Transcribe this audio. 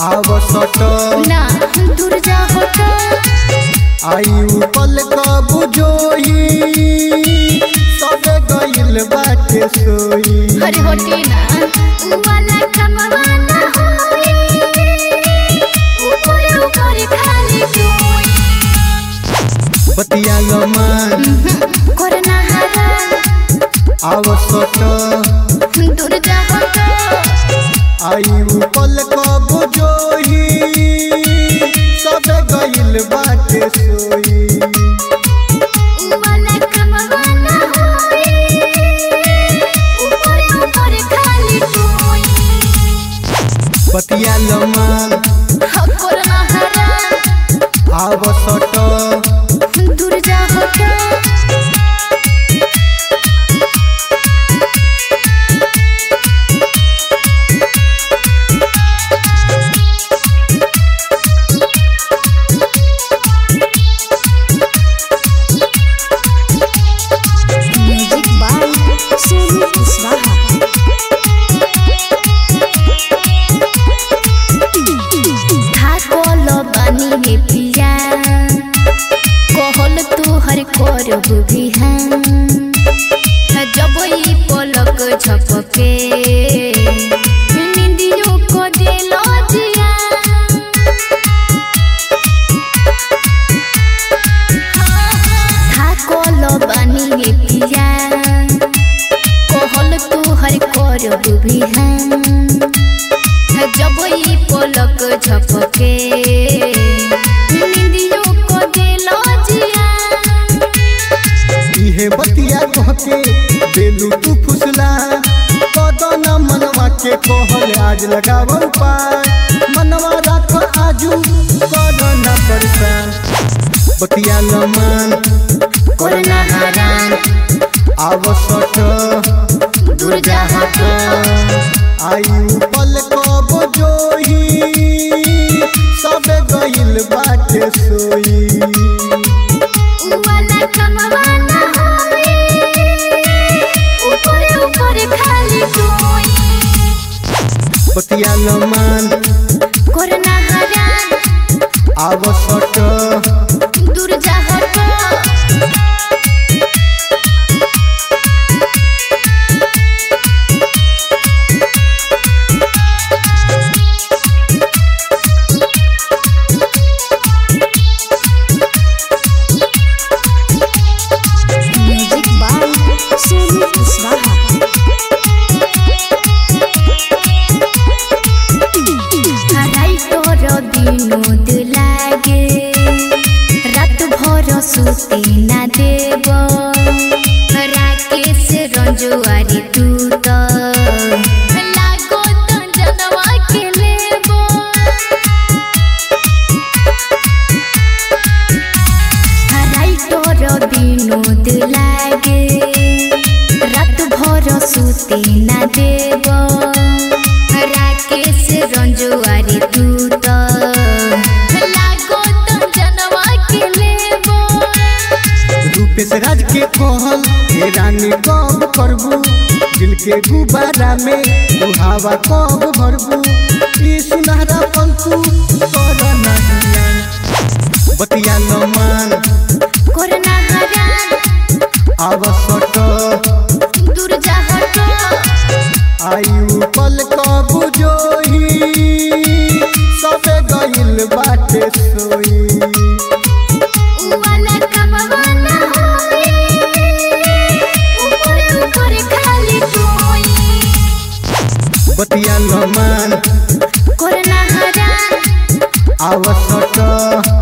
आवसट ना दूर जा हटो आयु पल कब जोई सबे गइल बाटे सोई अरे होटी ना उ वाला कमवा ना होई ऊपर ऊपर खाली कोई बतिया लमान करना हरा आवसट दूर जा हटो आयु पल कब जोई सबे गइल बाटे सोई उ वाला कमवा ना होई ऊपर ऊपर खाली कोई बतिया लमान करना हरा आवसट दूर जा हटो म्यूजिक बाय सोनू कुशवाहा थाकल बानी हे पिया कहल तोहर करब बिहान जब ई पलक झपके निंदियो को दिल जिया थाकल बानी हे पिया कहल तोहर करब बिहान जब ई पलक झपके निंदियो को दिल जिया इहे बतिया कहके देलू तू फुसला कदन मनवा के कहल आज लगाव पाय मनवा राख आजू कदन परेशान बतिया लमान करना हरान आवसट दूर जा हटो आयु पल कब जोही सबे गइल बाटे सोई उ वाला कमवा ना होई ऊपर ऊपर खाली कोई बतिया लमान करना हरान आवसट दूर जा हटो म्यूजिक बाय सोनू कुशवाहा हराई तोर विनोद लागे रात भर सुते ना देव राकेश रंजुआरी तू तो लागो तो जनवा के लेबो हराई तोर विनोद लागे रात भर सुते ना देव राकेश रंजुआरी तू तो लागो तो जनवा के लेबो रूपेश राज के कहल हे रानी कब करबू दिल के गुब्बारा में तू हवा कब भरबू ई सुनहरा पंतु कर नहिया बतिया लमान करना हरान आवसट दूर जा हटो आयु पल कब जोही सबे गइल बाटे सोई उ वाला कमवा ना होई ऊपर ऊपर खाली कोई बतिया लमान करना हरान आवसट